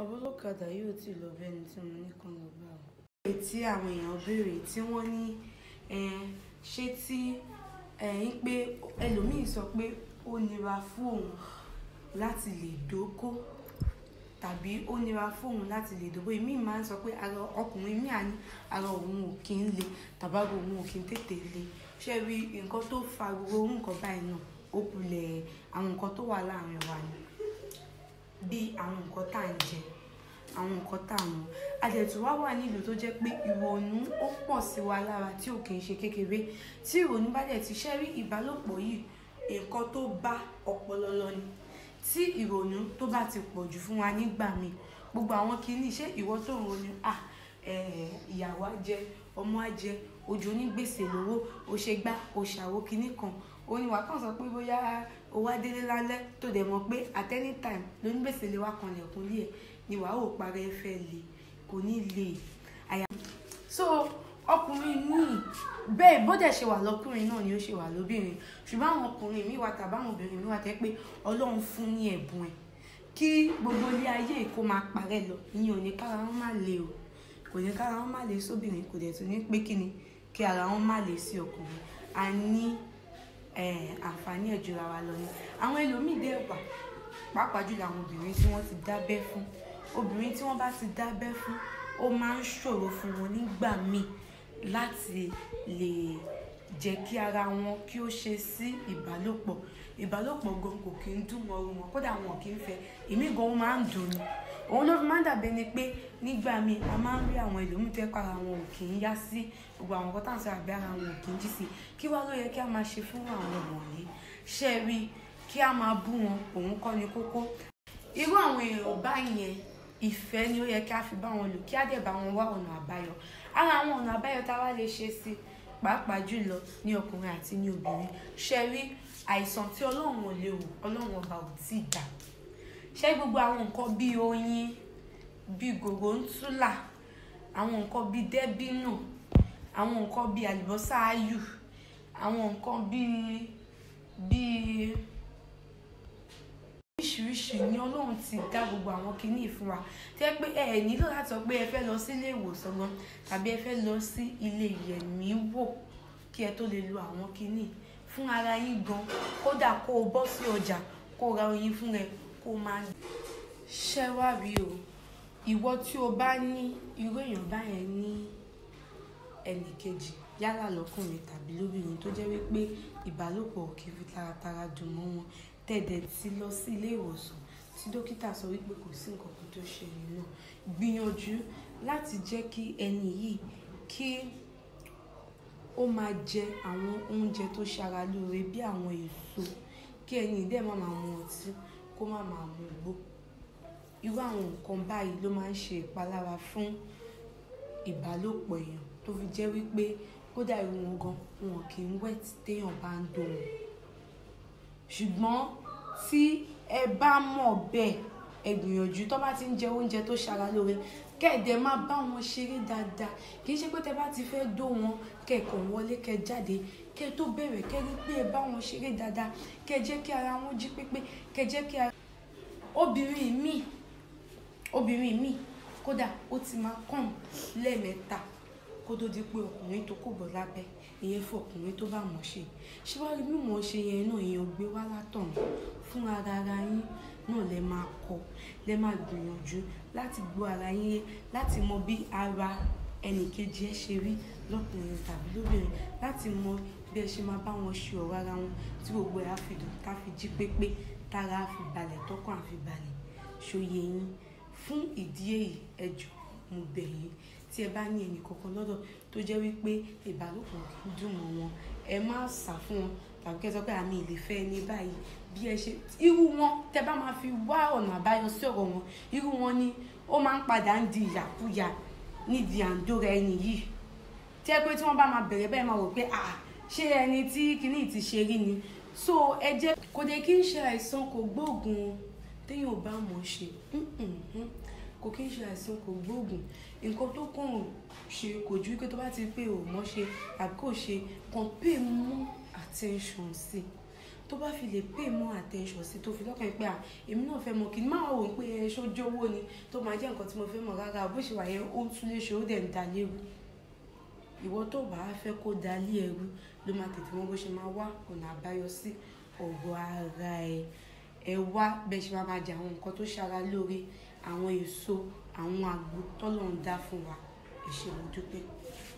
ọlọ́kadà yóò ti lọ bẹ́ni tí mo ní kan lọ bá o. èyí tí àwọn èèyàn béèrè tí wọ́n ní ṣé tí ń pé ẹlòmíì sọ pé ó nira fún òun láti lè dóko tàbí ó nira fún òun láti lè dóko èmi máa ń sọ pé ara ọkùnrin mi àní ara òun ò kí ń le tàbí ara òun ò kí ń tètè le ṣé rí nǹkan tó fa gbogbo orú nǹkan báyìí náà ó kulẹ̀ àwọn nǹkan tó wà láàrin wa ni bí àwọn nǹkan tá à ń jẹ àwọn nǹkan tá à ń mu àdẹ̀tù wá wà nílùú tó jẹ́ pé ìrònú ó pọ̀ sí wa lára tí ò kì í ṣe kékeré tí ìrònú bá dẹ̀ ti ṣẹ́ rí ìbálòpọ̀ yìí nǹkan tó bá ọpọlọ lọ ni tí ìrònú tó bá ti pọ̀ jù fún wa nígbà míì gbogbo àwọn kìíní ṣé ìwọ tó ń ronú à ìyàwó á jẹ ọmọ á jẹ ojú onígbèsè lówó ó ṣe gbá ó ṣàwó kìíní kan ó ní wàá kàn sọ pé bóyá o wá délé lálẹ́ tó dẹ̀ mọ̀ pé at any time lónígbèsè lè wá kanlẹ̀kùn lé ẹ̀ ni wàá ò parẹ́ fẹ́ le kò ní le àyà. so ọkùnrin míì bẹ́ẹ̀ bó dẹ̀ ṣe wà lọ́kùnrin náà ni ó ṣe wà lóbìnrin ṣùgbọ́n àwọn ọkùnrin míì wà tàbáwọn obìnrin míì wà tẹ́ pé ọlọ́run fún ní ẹ̀bùn ẹ̀ kí gbogbo ilé ayé kó máa parẹ́ lọ ìyẹn ò ní kára wọn má le o kò ní kára wọn má le sóbìnrin kò dẹ̀ tún ní pé kí ni kí ara wọn má le sí ọkùnrin a ní àǹfààní ẹ̀ jura wa lọ ni àwọn ẹlòmíì dẹ̀ wà pàápàá jùlọ àwọn obìnrin tí wọ́n ti dábẹ́ fún obìnrin tí wọ́n bá ti dábẹ́ fún ó máa ń ṣòro fún wọn nígbà míì láti lè jẹ́ kí ara wọn kí ó ṣe sí ìbálòpọ̀ ìbálòpọ̀ gan kò kí ń dùn mọ́ wọn kódà wọn kì í fẹ́ èmi gan ó máa ń dùn ni òun ló fi máa ń dàbí ẹni pé nígbà míì a máa ń rí àwọn ẹlòmíì fẹ́ kọ́ ara wọn ò kì í yá sí gbogbo àwọn nǹkan tá à ń sọ àbí ara wọn ò kì í jí sí kí wá ló yẹ kí a máa ṣe fún àwọn wọ̀nyí ṣe rí kí a máa bú wọn òun kọ́ ni kókó irú àwọn èèyàn báyẹn ìfẹ́ ni ó yẹ kí a fi bá wọn lò kí á dẹ̀ bá wọn wá ọ̀nà àbáyọ ara àwọn ọ̀nà àbáyọ tá a wá lè ṣe sí pàápàá jùlọ ní ọkùnrin àti ní obìnrin ṣe rí àìsàn tí ọlọ́run ò lè wò ọlọ́run ọba ò tí ì dá ṣé gbogbo àwọn nǹkan bíi oyin bíi gògóńtúlà àwọn nǹkan bíi dẹ́bínù àwọn nǹkan bíi àlùbọ́sà áyù àwọn nǹkan bíi bíi oríṣiríṣi ni ọlọ́run ti dá gbogbo àwọn kinní fún wa tẹ́ pé ẹ ẹ̀ nílò láti sọ pé ẹ fẹ́ lọ sí ilé ìwòsàn gan tàbí ẹ fẹ́ lọ sí ilé ìyẹ̀mí wò kí ẹ tó lè lo àwọn kinní fún ara yín gan kódà kó o bọ́ sí ọjà kó o ra oyin fún ẹ kó o máa ṣẹ́ wá rí o ìwọ tí o bá ní irú èèyàn báyẹn ní ẹnì kejì yálà lọ́kùnrin tàbí lóbìnrin tó jẹ́ wípé ìbálòpọ̀ kì í fi taratara dùn mọ́ wọn tẹ̀dẹ̀ ti lọ sí ilé ìwòsàn tí dókítà sọ wípé kò sí nǹkan kan tó ṣe ẹni náà gbìyànjú láti jẹ́ kí ẹni yìí kí ó máa jẹ àwọn oúnjẹ tó ṣara lóore bí àwọn èso kí ẹni dẹ̀ má máa mu ọtí kó má máa mu igbó irú àwọn nǹkan báyìí ló máa ń ṣe ìpalára fún ìbálòpọ̀ èèyàn tó fi jẹ́ wípé kódà irú wọn gan wọn kì í wẹ̀ téèyàn bá ń dó wọn ṣùgbọ́n tí ẹ bá mọ̀ bẹ́ẹ̀ ẹ gbìyànjú tó bá ti ń jẹ oúnjẹ tó ṣara lóore kẹ́ẹ̀dẹ̀ má bá wọn ṣeré dáadáa kì í ṣe pé tẹ bá ti fẹ́ dó wọn kẹ́ẹ̀kọ́ wọlé kẹ́ẹ̀ jáde kẹ́ẹ̀ tó bẹ̀rẹ̀ kẹ́ẹ̀ rí pé ẹ bá wọn ṣeré dáadáa kẹ́ẹ̀ jẹ́ kí ara wọn jí pépé kẹ́ẹ̀ jẹ́ kí ara. obìnrin míì obìnrin míì kódà ó ti máa kàn lẹ́ẹ̀mẹ́ta kó tó di pé ọkùnrin tó kò bọ̀ lábẹ́ ìyẹn fún ọkùnrin tó bá mọ̀ ṣe ṣíwájú bí mò ń ṣe yẹn náà èèyàn gbé wá látọ̀hún fún ara ara yín náà lẹ máa kọ́ lẹ máa gbìyànjú láti gbọ́ ara yín yé láti mọ bí ara ẹnìkejì ẹ ṣe rí lọ́kùnrin tàbí lóbìnrin láti mọ bí ẹ ṣe máa bá wọn ṣe ọ̀rọ̀ ara wọn tí gbogbo ẹ̀ á fi dùn ká fi jí pépé tára á fi balẹ̀ tọ́kàn á fi balẹ̀ ṣòye yín fún ìdí èyí ẹ jọ̀ọ́ mo bẹ̀ yín tí ẹ bá ní ẹnì kankan lọ́dọ̀ tó jẹ́ wípé ìbálòpọ̀ kì í dùn mọ́ wọn ẹ má sá fún wọn tàbí kẹ́ sọ pé àmì ìlèfẹ́ ní báyìí bí ẹ ṣe irú wọn tẹ bá máa fi wá ọ̀nà àbáyọ sí ọ̀rọ̀ wọn irú wọn ni ó máa ń padà ń di ìyàkúyà nídìí àǹdóra ẹni yìí tí ẹ pé tí wọ́n bá máa bẹ̀rẹ̀ bẹ́ẹ̀ máa wò pé à ṣé ẹni tí kinní ti ṣe rí ni so ẹ jẹ́ kò dé kí n ṣe àìsàn kò gbóògùn téèyàn ò bá mọ̀ ṣe kò kí n ṣe àìsàn kò gbóògùn nǹkan tó kàn ṣe kò ju pé tó bá ti pé ò mọ̀ ṣe tàbí kò ṣe kàn pay more attention sí tó tó bá fi lè pay more attention sí tó fi lọ́kàn pé à èmi náà fẹ́ mọ̀ kí n máa wò ó pé ẹ ṣojówó ni tó máa jẹ́ nǹkan tí mo fẹ́ mọ̀ rárá bó ṣe wà yẹn ó ń tún lè ṣe ó dẹ̀ ń da léwu ìwọ tó bá fẹ́ kó da lé ẹrú ló máa tètè mọ̀ bó ṣe máa wá ọ̀nà àbáyọ sí ọ̀rọ̀ ara ẹ ẹ wá bẹ́ẹ̀ ṣe máa máa jẹ àwọn nǹkan tó ṣara lóore àwọn èso àwọn àgbo tọ́lọ́ ń dá fún wa ẹ ṣé mo dúpẹ́.